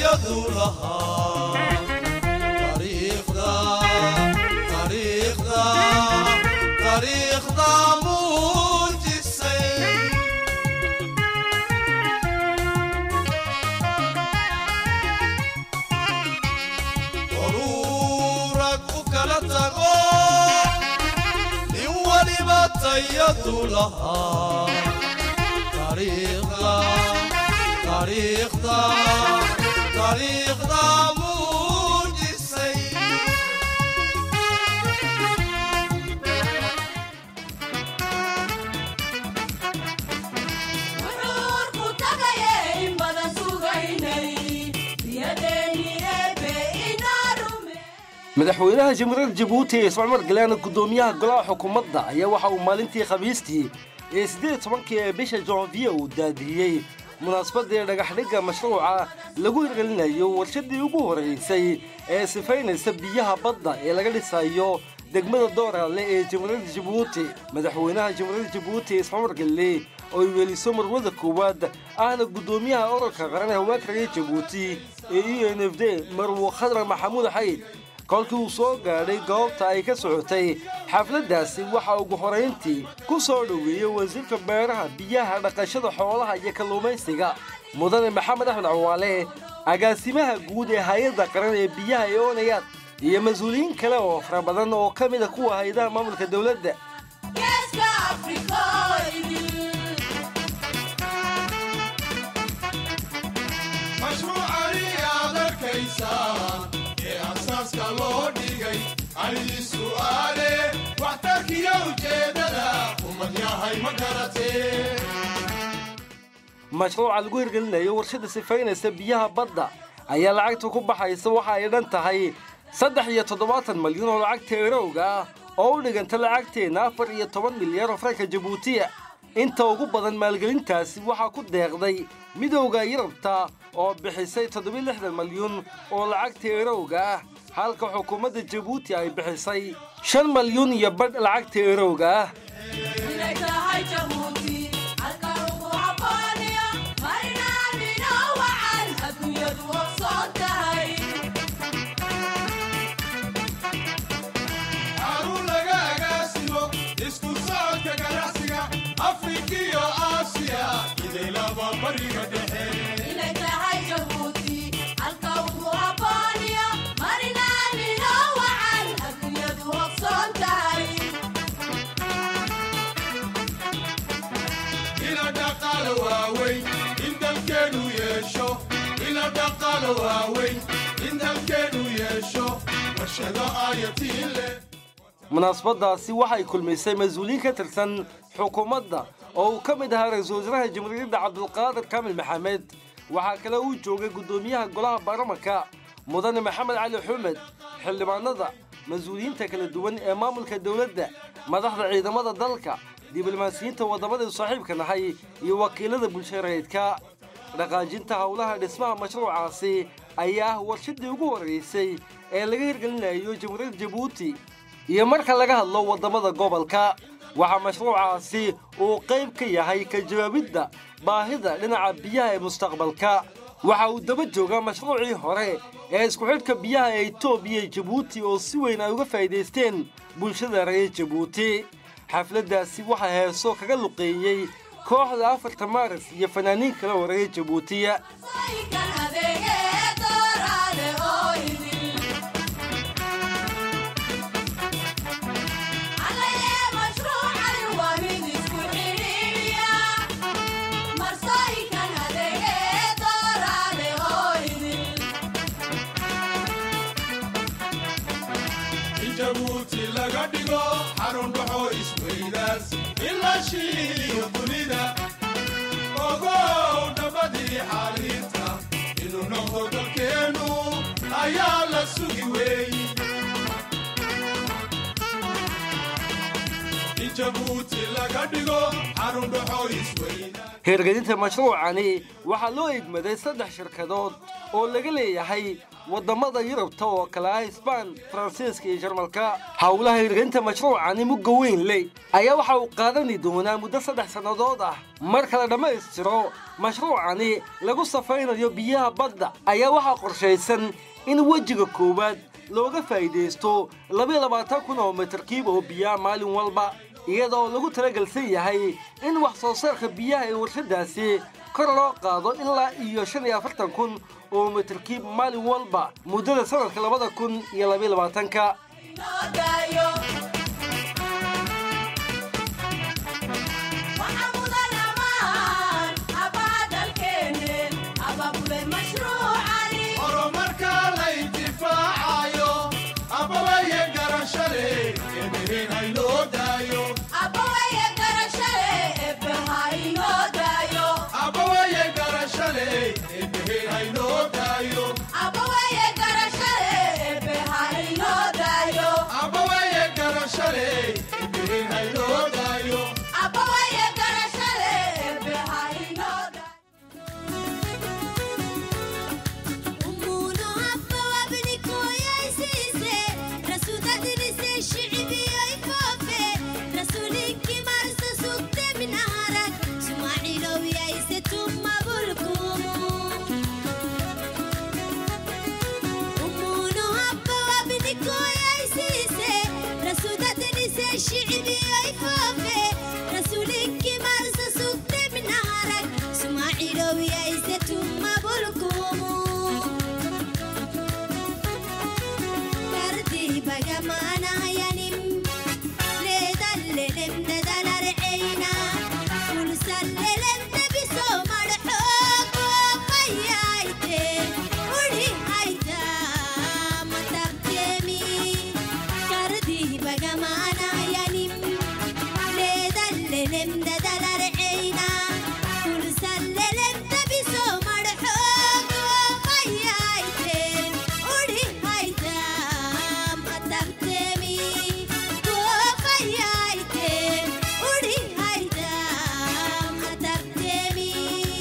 tayadu lahaa taariikhda taariikhda taariikhda muujisay ururag u kala tago nin waliba tayadu lahaa taariikhda taariikhda taariikhda muujisay wuxuurku tagaye in badan sugaynay diyadeeni eebe inaa rume madaxweynaha jamhuuriyadda jabuuti ismaaciil mar galeana guddoomiyaha golaha xukuumadda ayaa waxa uu maalintii khamiistii ee siddeed iyo tobankii ee bisha janviye uu daadiyey munaasabadii dhagaxdhigga mashruuca lagu hirgelinayo warshadii ugu horeysay ee sifaynaysa biyaha badda ee laga dhisayo degmada dooraale ee jamhuuriyadda jabuuti madaxweynaha jamhuuriyadda jabuuti ismaaciil mar gale oo ay weeliso marwada koowaad ahna guddoomiyaha ururka qaran ee hawaakaraya jabuuti ee e n f d marwo khadra maxamuud xayd kolkii uu soo gaadhay goobta ay ka socotay xafladdaasi waxa ugu horayntii ku soo dhoweeyey wasiirka beeraha biyaha dhaqashada xoolaha iyo kalluumaysiga mudane maxamed axmed cawaale agaasimaha guud ee hay-adda qaran ee biyaha ee onayaad iyo mas-uuliyiin kale oo fara badan oo ka mid a kuwa hay-adaha maamulka dowladda geeska afrikooydil mashruucani aad arkaysaan ee asaaska loo dhigay anigii su'aale waxtarkiyo ujeeddada ummad yahay ma garatee mashruuca lagu hirgelinayo warshada sifaynaysa biyaha badda ayaa lacagta ku baxaysa waxa ay dhan tahay saddex iyo toddobaatan malyan oo lacagta erowga ah oo u dhiganta lacagteenna afar iyo toban milyan oo franka jabuutiya inta ugu badan maalgelintaasi waxaa ku deeqday midowda yurubta oo bixisay toddobiyo lixdan malyun oo lacagta erowga ah halka xukuumadda jabuuti ay bixisay shan malyun iyo badh lacagta erowga ah inay tahay jabuuti halka ugu habbooniyo marinaamino wacan adduunyadu ogsoon tahay xarun laga agaasimo isku socodka ganacsiga afrika iyo aasiya idaylaba bariga dhexe inay tahay jabuuti halka ugu habbooniyo marinaamino wacan adduunyadu ogsoon tahay ila dhaqaalo waaweyn in dalkeenu yeesho ila dhaqaalo waaweyn in dalkeenu yeesho warshado ayatiin leh munaasabadaasi waxay kulmisay mas-uuliyiin ka tirsan xukuumadda oo uu ka mid ahaa ra-iisul wasaaraha jamhuuriyadda cabdulqaadir kaamil maxamed waxaa kale uu joogay guddoomiyaha golaha baarlamanka mudane maxamed cali xumed xildhibaanada mas-uuliyiinta kala duwan ee maamulka dowladda madaxda ciidamada dalka diblomaasiyiinta waddamadii saaxiibka nahay iyo wakiilada bulshareedka dhaqaajinta howlaha dhismaha mashruucaasi ayaa ah warshadii ugu horeysay ee laga hirgelinayo jamhuuriyadda jabuuti iyo marka laga hadlo waddamada gobolka waxaa mashruucaasi uu qayb ka yahay ka jawaabidda baahida dhinaca biyaha ee mustaqbalka waxa uu daba joogaa mashruucii hore ee isku xidhka biyaha ee etoobiya iyo jabuuti oo si weyn ay uga faa'iidaysteen bulshada reer jabuuti xafladdaasi waxaa heeso kaga luqeeyey kooxda afarta maaris iyo fanaaniin kale oo reer jabuutiya Soykan adeegee dooraale oo idil Allayee mashruucani waa mid isku xidhiidhiya Marsooyinkan adeegee dooraale oo idil in jabuuti laga dhigo xarun dhaxo isweydaas ila shiiliyo dunida ogow nabadii xaalinta inuu noqdo dalkeenu ayaa la sugi weey in jabuuti laga dhigo xarun dhaxo isweydaas hirgelinta mashruucani waxaa loo egmaday saddex shirkadood oo laga leeyahay waddamada yurubta oo kale ah hisbaan faransiiska iyo jarmalka howlaha hirgelinta mashruucani mugga weyn ley ayaa waxa uu qaadani doonaa muddo saddex sannadood ah marka la dhammaystiro mashruucani lagu safaynayo biyaha badda ayaa waxaa qorshaysan in wejiga koowaad looga faa'iidaysto labayo labaatan kun oo mitarkiib oo biyaha maalin walba iyada oo lagu talagelsan yahay in wax soo saarka biyaha ee warshadaasi kor loo qaado ilaa iyo shan iyo afartan kun oo mitarkiib maalin walba muddada sanadka labada kun iyo labayo labaatanka horumarka la intifaacayo abaweye garashale eebehen haynoo daayo abaweye garashale eebehen haynoo daayo abaweye garashale eebehen haynoo daayo شعبي يفوفي رسولك مرسى سكت من نهرك سماعي لو يايستم ما بلكم كردي بقى معنا ينم لدللم ددلر عينا ونسللم نبسو مرحوق وقيايتي ولي هيدا ما تبتمي كردي بقى معنا ينم لدللم ددلر عينا ونسللم نبسو مرحوق وقيايتي ولي هيدا ما تبتمي وقيايتي ولي هيدا ما تبتمي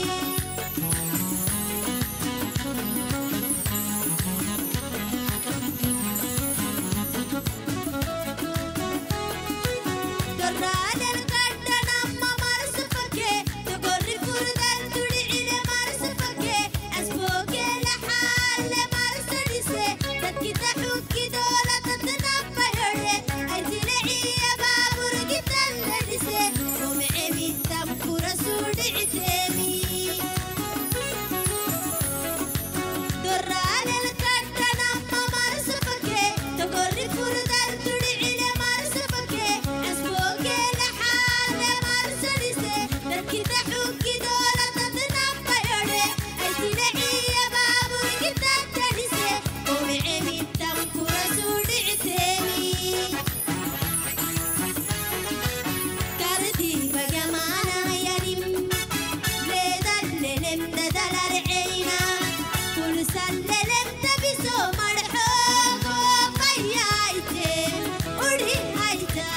دران القدن أما مرسفك تقري فردان تدعي لمرسفك أسبوك لحال مرسلسة تدكي تحوكي دولة تتنبه يري أنتي لعي بابور جدا لدسة ومعي بيتم كرسول عتامي دران القدن أما مرسفك تقري فردان تدعي لمرسفك أسبوك لحال مرسلسة تدكي تحوكي دولة تتنبه يري أنتي لعي بابور جدا لدسة ومعي بيتم كرسول عتامي كردي بقى معنا ينم لدللم ددلر عينا كل سللم تبسو مرحوق وقيايتي ولي هيدا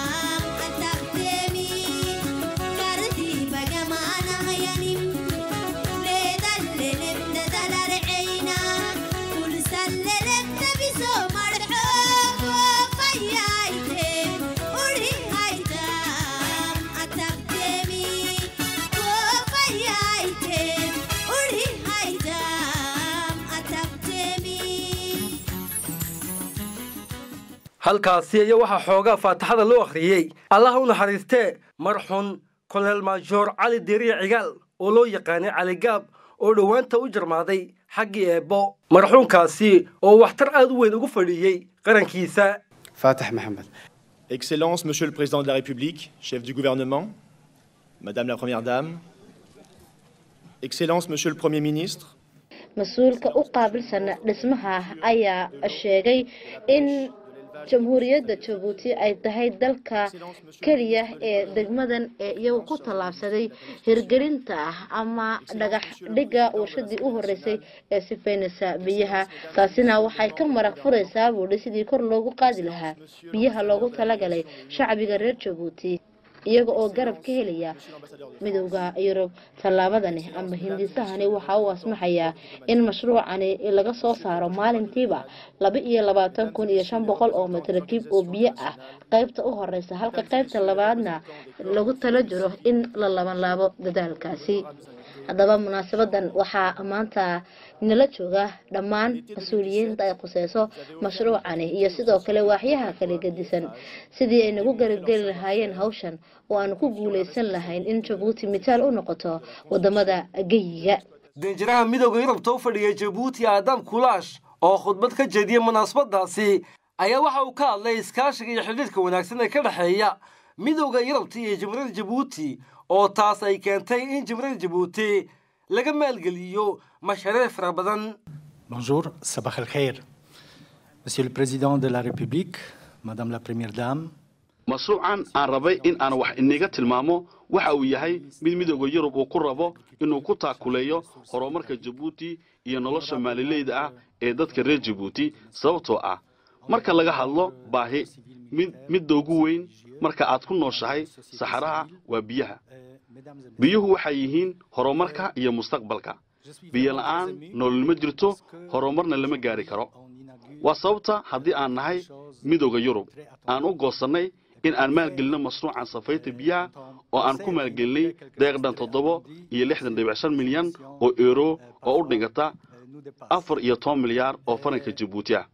أتبتمي كردي بقى معنا ينم لدللم ددلر عينا كل سللم تبسو مرحوق وقيايتي ولي هيدا أتبتمي وقيايتي ولي هيدا أتبتمي halkaasi ayaa waxaa xoogaa faataxada loo akhriyey allaha u naxariistee marxun kolonel maajoor cali deriya cigaal oo loo yaqaanay cali gaab oo dhowaanta u jarmaaday xaggii eebbo marxuunkaasi oo waxtar aad u weyn ugu fadhiiyey qarankiisa فاتح محمد Excellences, Monsieur le Président de la République, chef du gouvernement, Madame la Première Dame, Excellences, Monsieur le Premier ministre, mas-uulka u qaabilsana dhismaha ayaa sheegay in jamhuuriyadda jabuuti ay tahay dalka keliya ee degmadan ee iyagu ku tallaabsaday hirgelinta ah ama dhagax dhiga warshadii u horeysay ee sifaynaysa biyaha taasina waxay ka marag furaysaa buudhi sidii kor loogu qaadi lahaa biyaha loogu talagalay shacbiga reer jabuuti iyaga oo garab ka helaya midowda yurub tallaabadani ama hindisahani waxaa u asmaxayaa in mashruucani laga soo saaro maalintiiba laba iyo labaatan kun iyo shan boqol oo matrakiib oo biyo ah qaybta u horeysa halka qaybta labaadna lagu tala jiro in la labanlaabo dadaalkaasi haddaba munaasabadan waxaa maanta nala jooga dhammaan mas-uuliyiinta ay khuseyso mashruucani iyo sidoo kale waaxyaha kala gedisan sidii ay nagu garabgeli lahaayeen hawshan oo aanu ku guuleysan lahayn in jabuuti mitaal u noqoto wadamada geyiga danjiraha midowda yurubta u fadhiya jabuuti aadam kulaash oo khudbad ka jeediyey munaasabadaasi ayaa waxa uu ka hadlay iskaashiga iyo xidhiirka wanaagsan ee ka dhexeeya midowda yurubta iyo jamhuuriyadda jabuuti oo taas ay keentay in jamhuuriyadda jabuuti laga maalgeliyo mashaariic fara badan Bonjour, Sabah al Khair. Monsieur le Président de la République, Madame la Première Dame, mashruucan aan rabay in aan wax iniga tilmaamo waxa uu yahay mid midooda yurub uu ku rabo inuu ku taakuleeyo horumarka jabuuti iyo nolosha maalileyda ah ee dadka reer jabuuti sababtoo ah marka laga hadlo baahi mid midda ugu weyn marka aad ku nooshahay saxaraha waa biyaha biyuhu waxay yihiin horumarka iyo mustaqbalka biyo la'aan nolol ma jirto horumarna lama gaari karo waa sababta haddii aan nahay midooda yurub aan u goosannay in aan maalgelinno mashruucan safaynta biyaha oo aan ku maalgelinay deeqdhan toddoba iyo lixdan dhibic shan milyan oo euro oo u dhigata afar iyo toban milyaar oo faranka jabuuti ah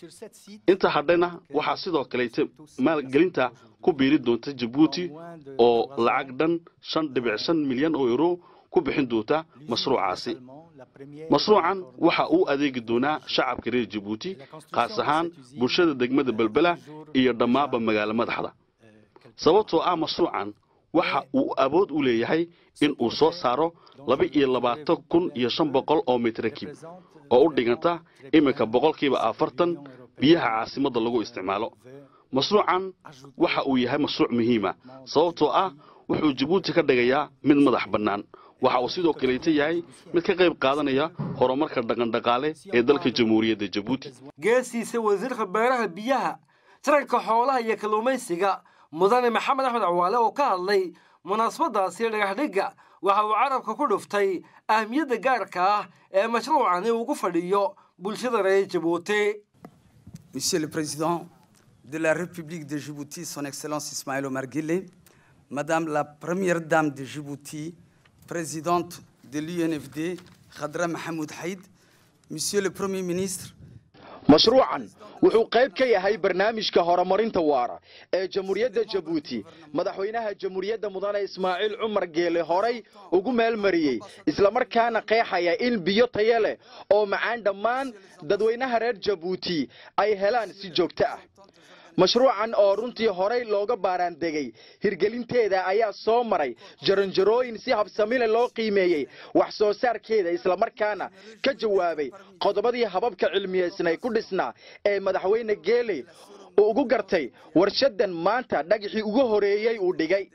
inta hadhayna waxaa sidoo kaleeta maalgelinta ku biiri doonta jabuuti oo lacag dhan shan dhibic shan milyan oo euro ku bixin doonta mashruucaasi mashruucan waxa uu adeegi doonaa shacabka reer jabuuti qaas ahaan bulshada degmada belbela iyo dhammaanba magaalo madaxda sababtoo ah mashruucan waxa uu awood u leeyahay in uu soo saaro laba iyo labaatan kun iyo shan boqol oo mitrakiib oo u dhiganta iminka boqolkiiba afartan biyaha caasimadda lagu isticmaalo mashruucan waxa uu yahay mashruuc muhiima sababtoo ah wuxuu jabuuti ka dhigayaa mid madax bannaan waxa uu sidoo kaleeta yahay mid ka qayb qaadanaya horumarka dhaqandhaqaale ee dalka jamhuuriyadda jabuuti geesiisa wasiirka beeraha biyaha taranka xoolaha iyo kalluumaysiga mudane maxamed axmed cawaale oo ka hadlay munaasabadaasi dhagaxdhigga waxa uu carabka ku dhuftay ahmiyadda gaarka ah ee mashruucani ugu fadhiyo bulshada reer jabuuti Monsieur le Président de la République de Djibouti, Son Excellence Ismaël Omar Guelleh, Madame la Première Dame de Djibouti, Présidente de l'UNFD, Khadra Mahmoud Haïd, Monsieur le Premier ministre, mashruucan wuxuu qayb ka yahay barnaamijka horumarinta waara ee jamhuuriyadda jabuuti madaxweynaha jamhuuriyadda mudane ismaaciil cumar geele horay ugu meelmariyey islamarkaana qeexaya in biyo tayo leh oo macaan dhammaan dadweynaha reer jabuuti ay helaan si joogto ah mashruucan oo runtii horay looga baaraandegay hirgelinteeda ayaa soo maray jaranjarooyin si habsamile loo qiimeeyey wax soo saarkeeda islamarkaana ka jawaabay qodobadii hababka cilmiyeysnay ku dhisnaa ee madaxweyne geeley uu ugu gartay warshadan maanta dhagaxii ugu horeeyey uu dhigay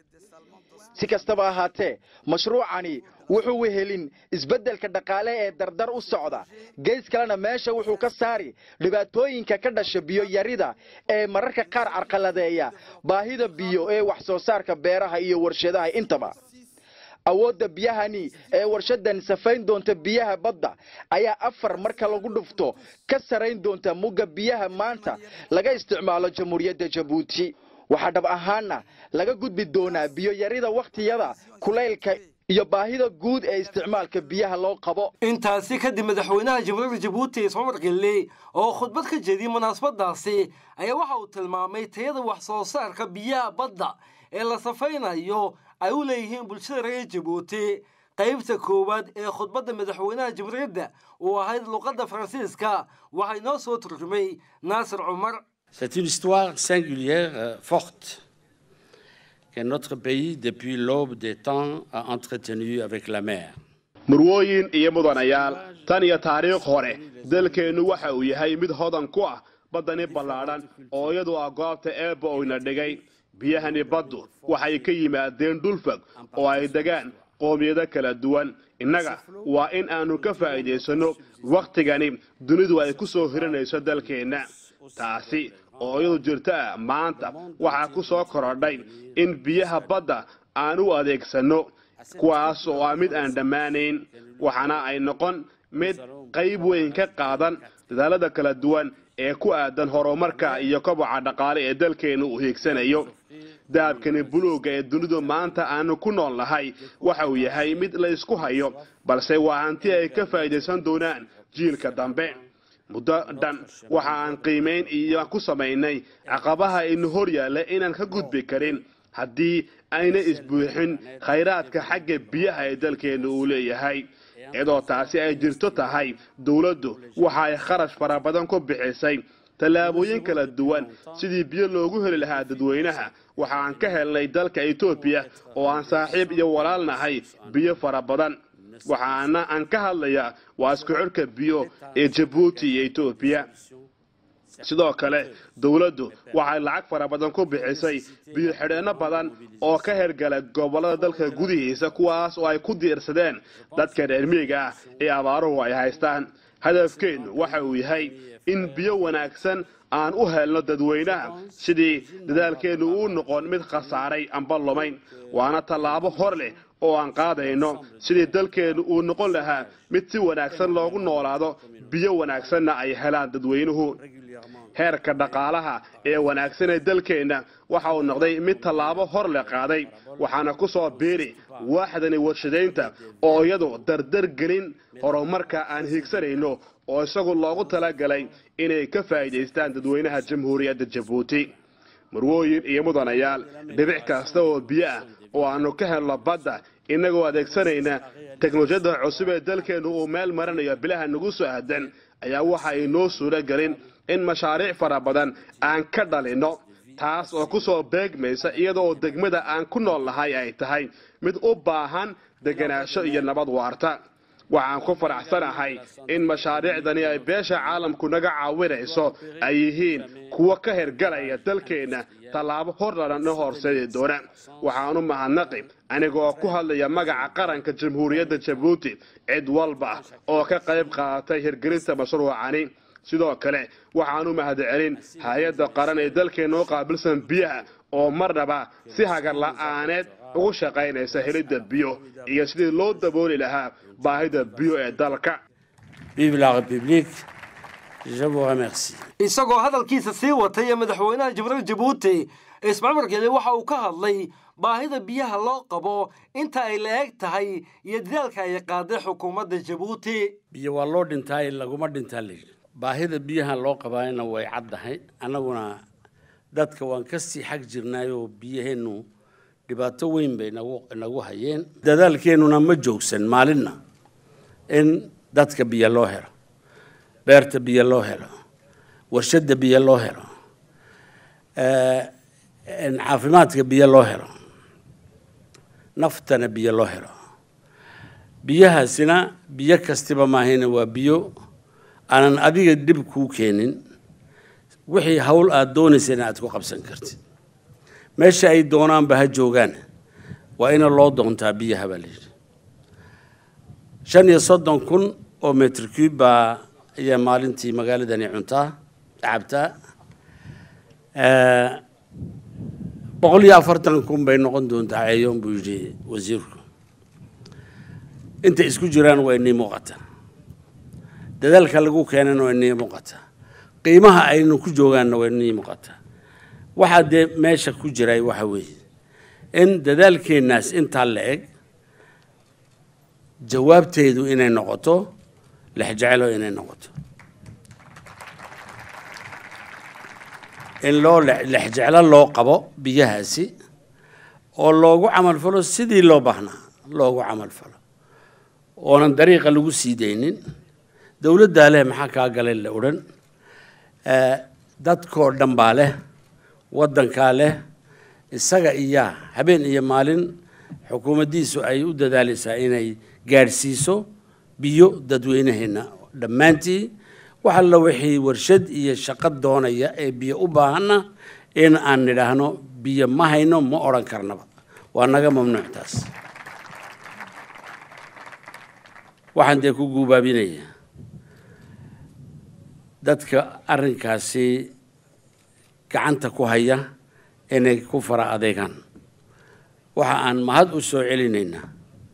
si kastaba ahaatee mashruucani wuxuu wehelin isbeddelka dhaqaale ee dardar u socda gees kalena meesha wuxuu ka saari dhibaatooyinka ka dhasha biyo yarida ee mararka qaar carqaladeeya baahida biyo ee wax soo saarka beeraha iyo warshadaha intaba awoodda biyahani ee warshadan safayn doonta biyaha badda ayaa afar marka lagu dhufto ka sarayn doonta mugga biyaha maanta laga isticmaalo jamhuuriyadda jabuuti waxaa dhab ahaana laga gudbi doonaa biyo yarida wakhtiyada kulaylka iyo baahida guud ee isticmaalka biyaha loo qabo intaasi kadib madaxweynaha jamhuuriyadda jabuuti ismamar gelle oo khudbad ka jeediyey munaasabadaasi ayaa waxa uu tilmaamay tayada wax soo saarka biyaha badda ee la safaynayo ay u leeyihiin bulshada reer jabuuti qaybta koowaad ee khudbadda madaxweynaha jamhuuriyadda uu ahayd luqadda faransiiska waxaa inoo soo turjumay naasir cumar C'est une histoire singulière, euh, forte, que notre pays, depuis l'aube des temps, a entretenue avec la mer. murwooyin iyo mudanayaal tan iyo taariikh hore dalkeennu waxa uu yahay mid hodan ku ah baddani ballaadhan oo iyadu ah goobta eebba oyna dhigay biyahani baddu waxay ka yimaadeen dhulfog oo ay degaan qoomiyado kala duwan innaga waa in aanu ka faa'iidaysanno wakhtigani dunidu ay ku soo hiranayso dalkeenna taasi oo iyadu jirta ah maanta waxaa ku soo korodhay in biyaha badda aan u adeegsanno kuwaas oo ah mid aan dhammaanayn waxaana ay noqon mid qayb weyn ka qaadan dadaalada kala duwan ee ku aadan horumarka iyo koboca dhaqaale ee dalkeenna uu hiigsanayo dahabkani buluugga ee dunidu maanta aanu ku nool nahay waxa uu yahay mid la isku hayo balse waa hanti ay ka faa'iidaysan doonaan jiilka dambe muddo dhan waxa aan qiimayn iyo ku samaynay caqabaha inu hor yaalla inaan ka gudbi karin haddii ayna isbuuxin khayraadka xagga biyaha ee dalkeenna uu leeyahay iyadoo taasi ay jirto tahay dowladdu waxa ay kharash fara badan ku bixisay tallaabooyin kala duwan sidii biyo loogu heli lahaa dadweynaha waxa aan ka helnay dalka etoobiya oo aan saaxiib iyo walaal nahay biyo fara badan waxaana aan ka hadlayaa waa isku xidhka biyo ee jabuuti iyo etoobiya sidoo kale dowladdu waxay lacag fara badan ku bixisay biyo xidheenno badan oo ka hergala gobollada dalka gudihiisa kuwaas oo ay ku diirsadeen dadka reer miyiga ah ee abaaruhu ay haystaan hadafkeennu waxa uu yahay in biyo wanaagsan aan u helno dadweynaha sidii dadaalkeennu uu noqon mid khasaaray amba lumayn waana tallaabo hor leh oo aan qaadayno sidii dalkeennu uu noqon lahaa mid si wanaagsan loogu noolaado biyo wanaagsanna ay helaan dadweynuhu heerka dhaqaalaha ee wanaagsan ee dalkeenna waxa uu noqday mid tallaabo hor le qaaday waxaana ku soo biiri waaxdani warshadaynta oo iyadu dardar gelin horumarka aan hiigsanayno oo isagu loogu talagalay inay ka faa'iidaystaan dadweynaha jamhuuriyadda jabuuti marwooyin iyo mudanayaal dhibic kasta oo biyo ah oo aanu ka helno badda innagoo adeegsanayna teknolojiyadda cusub ee dalkeennu uu meel marinayo bilaha nagu soo aadan ayaa waxa ay noo suuro gelin in mashaariic fara badan aan ka dhalinno taas oo ku soo beegmaysa iyadoo degmada aan ku nool nahay ay tahay mid u baahan deganaansho iyo nabad waarta waxaan ku faraxsanahay in mashaariicdani ay beesha caalamku naga caawinayso ay yihiin kuwo ka hergalaya dalkeenna tallaabo horlana horseedi doona waxaanu mahadnaqi anigoo ku hadlaya magaca qaranka jamhuuriyadda jabuuti cid walba oo ka qayb qaadatay hirgelinta mashruucani sidoo kale waxaanu mahadcelin hay-adda qaran ee dalkeenna u qaabilsan biyaha oo marnaba si hagar la'aaneed ugu shaqaynaysa helidda biyo iyo sidii loo dabooli lahaa baahida biyo ee dalka Vive la République. Je vous remercie. isagoo hadalkiisa sii watay ee madaxweynaha jamhuuriyadda jabuuti ismaaciil margele waxa uu ka hadlay baahida biyaha loo qabo inta ay la eg tahay iyo dadaalka ay qaaday xukuumadda jabuuti biyo waa loo dhintaa laguma dhintaa layidhi baahida biyaha loo qabaayna way caddahay annaguna dadka waan ka sii xag jirnaayoo biyaheennu dhibaato weyn bay nagu nagu hayeen dadaalkeennuna ma joogsan maalinna in dadka biyo loo helo beerta biyo loo helo warshadda biyo loo helo eh, in caafimaadka biyo loo helo naftana biyo loo helo biyahaasina biyo kastiba maahayna waa biyo aanan adiga dhib kuu keenin wixii hawl aada doonaysana aad ku qabsan kartid meesha ay doonaanba ha joogaan waa ina loo doontaa biyaha baa layidhi shan iyo soddon kun oo metr cube baa ayaa maalintii magaaladani cuntaa cabtaa boqol iyo afartan kun bay noqon doontaa ceeyoon buu yidhi wasiirku intay isku jiraan waa inii muuqata dadaalka lagu keenana waa inii muuqata qiimaha aynu ku joogaanna waa inii muuqata waxaa dee meesha ku jiray waxa weeye in dadaalkeennaas intaa la eg jawaabteedu inay noqoto lexjecelo inay noqoto in loo lexjeclo loo qabo biyahaasi oo loogu camal falo sidii loo baahnaa loogu camal falo oonan dariiqa lagu sii daynin dowladdaa leh maxaa kaa galay la odhan dadkoo dhan baa leh waddankaa leh isaga iyaa habeen iyo maalin xukuumaddiisu ay u dadaalaysaa inay gaadhsiiso biyo dadweynaheenna dhammaantii wax alla wixii warshad iyo shaqo doonaya ee biyo u baahanna in aan nidhaahno biyo ma hayno ma odhan karnaba waa naga mamnuuc taas waxaan dee ku guubaabinayaa dadka arrinkaasi gacanta ku haya inay ku fara adeegaan waxa aan mahad u soo celinaynaa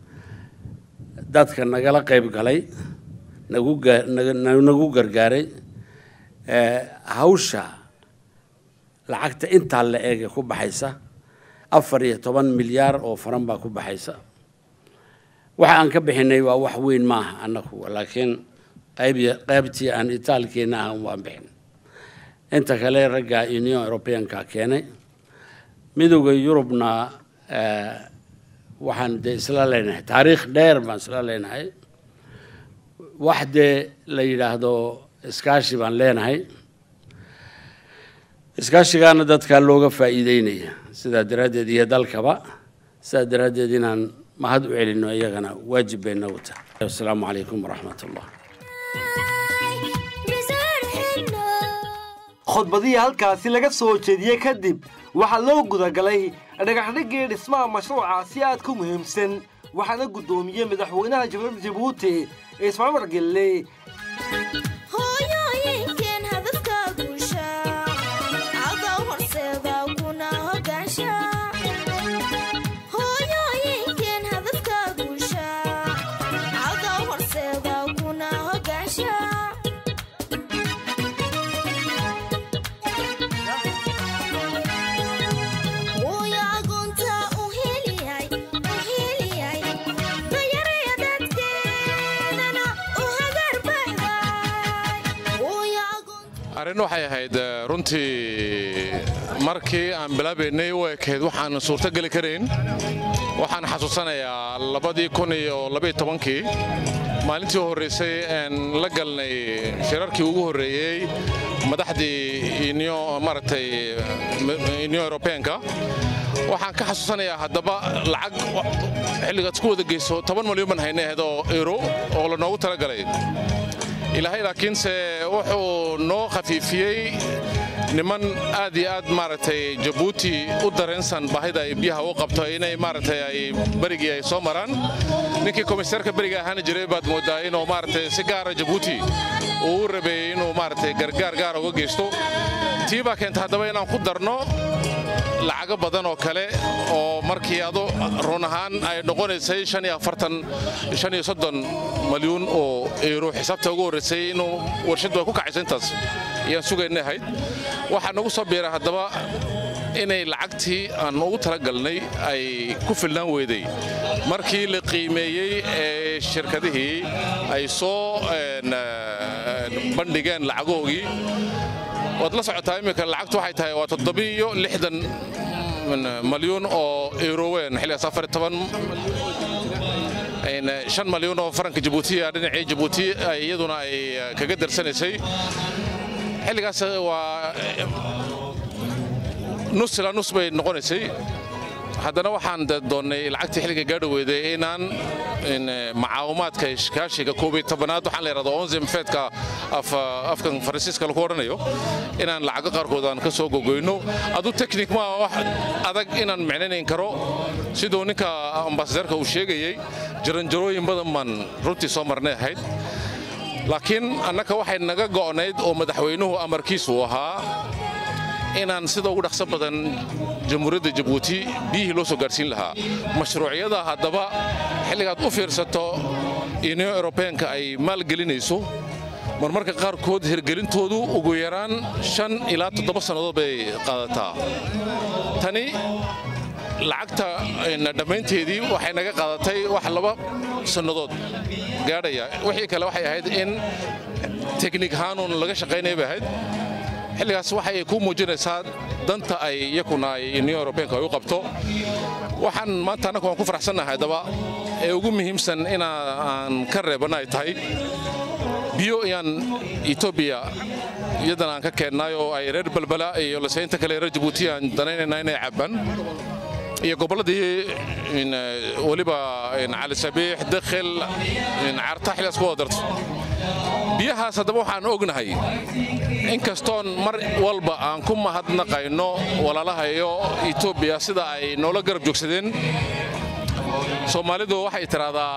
dadka nagala qayb galay nagu gaa- naga- nagu gargaaray ee, hawsha lacagta intaa la eege ku baxaysa afar iyo toban milyaar oo faran baa ku baxaysa waxa aan ka bixinay waa wax weyn maaha annagu laakiin qayb qaybtii aan itaalkeena ah waan bixin inta kale ragga union europeanka keenay midowda yurubna eh, waxaan dee isla leenahay taariikh dheer baan isla leenahay wax dee la yidhaahdo iskaashi baan leenahay iskaashigaana dadkaa looga faa'iideynaya sidaa daraaddeed iyo dalkaba sidaa daraaddeed inaan mahad u celino iyagana waajib bay nagu tahay asalaamu calaykum waraxmat ullah khudbadihii halkaasi laga soo jeediyey kadib waxaa loo gudagalay dhagaxdhigii dhismaha mashruuca si aad ku muhiimsan waxaana guddoomiyey madaxweynaha jamhuuriyadda jabuuti ismaciil margelle hooyooyinkeen hadafka guusha cadow horseeda kuna hogaansha hooyooyinkeen hadafka guusha cadow horseeda kuna hogaansha Wuuya agoonta u heliyay, u heliyay, dayaraya dadkeenana u hagar baxday. Wuuya arrin waxay ahayd eh, runtii markii aan bilaabaynay u ekayd waxaan suurtogeli karayn waxaan xasuusanayaa labadii kun iyo labaiyo tobankii maalintii u horreysay een la galnay shirarkii ugu horreeyey madaxdii union maaragtay union europeanka waxaan ka xasuusanayaa haddaba lacag xilligaad isku wada geyso toban malyan baan haynay ahayd oo euro oo lanoogu talagalay ilaahay laakiinse wuxuu noo khafiifiyey niman aad iyo aad maaragtay jabuuti u dareensan baahida ay biyaha u qabto inay maaragtay ay berigii ay soo maraan ninkii komisarka beriga ahaana jiray baad moodaa inuu maaragtay si gaara jabuuti uu u rabeeyey inuu maaragtay gargaar gaara uga geysto tii baa keenta haddaba inaan ku darno lacago badan oo kale oo markii adu run ahaan ay noqonaysay malyuun oo euro xisaabta ugu horreysay inuu warshaddu ay ku kacayso intaas ayaan sugaynay ahayd waxaa nagu soo biiray haddaba inay lacagtii aan ugu talagalnay ay ku filnaan weyday markii la qiimeeyey ee shirkadihii ay soo een, eh, bandhigeen lacagoogii waad la socotaa iminka lacagtu waxay tahay waa toddobiyo lixdan malyuun oo euroween xilligaas afar iyo toban een, shan malyuun oo faranka jabuuti ah dhinacii jabuuti ay iyaduna ay eh, kaga darsanaysay xilligaas waa eh, nus ilaa nus bay noqonaysay haddana waxaan de doonnay lacagtii xilliga gaadhoweyday inaan in, eh, macaawimaadka iskaashiga koob iyo tobanaad waxaan la yidhahdo onzim feedka af- afkan faransiiska lagu odhanayo inaan lacago qaarkood aan ka soo gogoyno adu technic ma wax adag inaan micnanayn karo siduu ninka ambasadeerka uu sheegayey jaranjarooyin badan baan runtii soo marnay ahayd laakiin annaka waxay naga go'nayd oo madaxweynuhu amarkiisu ahaa inaan sida ugu dhaqso badan jamhuuriyadda jabuuti biyihii loo soo gaadhsiin lahaa mashruucyada haddaba xilligaad u fiirsato union eurobeanka ay maalgelinayso marmarka qaarkood hirgelintoodu ugu yaraan shan ilaa toddoba sannadood bay qaadataa tani lacagta ayna dhammaynteedii waxay naga qaadatay wax laba sannadood gaadhaya wixii kale waxay ahayd in teknik ahaanuun laga shaqaynaya bay ahayd xilligaas waxay ku muujinaysaa danta ay iyakuna ay union eurobeanka ay u qabto waxaan maanta annagu waan ku faraxsannahay haddaba ee ugu muhiimsan inaan ka reebanna ay tahay biyo ayaan etoobiya iyadana aan ka keennay oo ay reer balbala iyo laseynta kale reer jabuuti aan danaynaynaa inay cabbaan iyo gobolladii in, eh, weliba in cali sabiix dakhil in carta xilligaas ku wada darto biyahaas haddaba waxaan ognahay inkastoon mar walba aan ku mahadnaqayno walaalaha iyo etoobiya sida ay noola garab joogsadeen soomaalidu waxay tidhaahdaa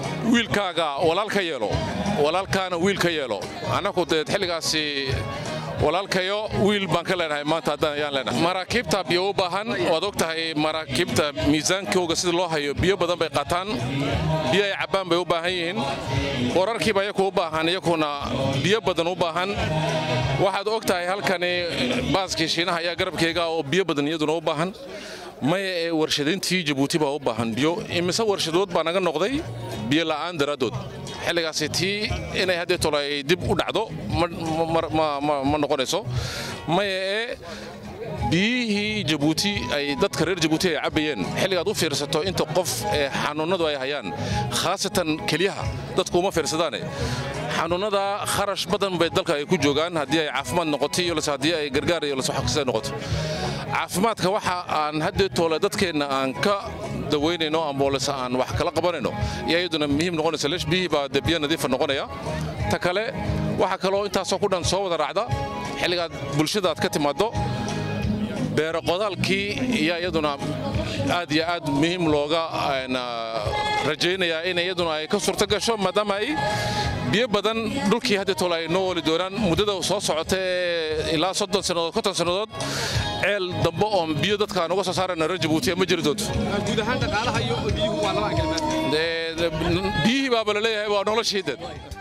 wiilkaaga walaal ka yeelo walaalkaana wiil ka yeelo annagu deed xilligaasi walaalkayo wiil baan ka leenahay maanta haddaan ayaan leenahay maraakiibta biyo u baahan waad og tahay maraakiibta miisaankooga sida loo hayo biyo badan bay qaataan biyo ay cabbaan bay u baahan yihiin wararkiiba iyaku u baahan iyakuna biyo badan u baahan waxaad og tahay halkani baaskii shiinaha ayaa garabkayga oo biyo badan iyaduna u baahan maya ee warshadayntii jabuuti baa u baahan biyo imise warshadood baa naga noqday biyo la'aan daraaddood xilligaasi tii inay haddee tolo ay dib u dhacdo ma noqonayso maya ee biyihii jabuuti ay dadka reer jabuuti ay cabbayeen xilligaad u fiirsato inta qof ee xanuunnadu ay hayaan khaasatan kelyaha dadku uma fiirsadaane xanuunnada kharash badan bay dalka ay ku joogaan haddii ay caafimaad noqoto iyo lase haddii ay gargaar iyo lase xaqisa noqoto caafimaadka waxa aan haddee toole dadkeenna aan ka dawaynayno amboolese aan wax kala qabanayno iyo iyaduna muhiim noqonaysa leesh biyihii baa dee biyo nadiifa noqonaya ta kale waxaa kaloo intaasoo ku dhan soo wada raacda xilligaad bulshada aad ka timaaddo beero qodaalkii iyaa iyaduna aad iyo aad muhiim looga rajaynayaa in iyaduna ay ka suurto gasho maadaama ay biyo badan dhulkii hadda tole ay noo wali doonaan muddada soo socota ee ilaa soddon sannadood konton sannadood ceel dambe oon biyo dadka aan uga soo saarayna reer jabuutiya ma jiri doonto guud ahaan dhaqaalaha iyo biyuhu waa laba kelmaad biyihii baaba la leeyahay waa noloshii dad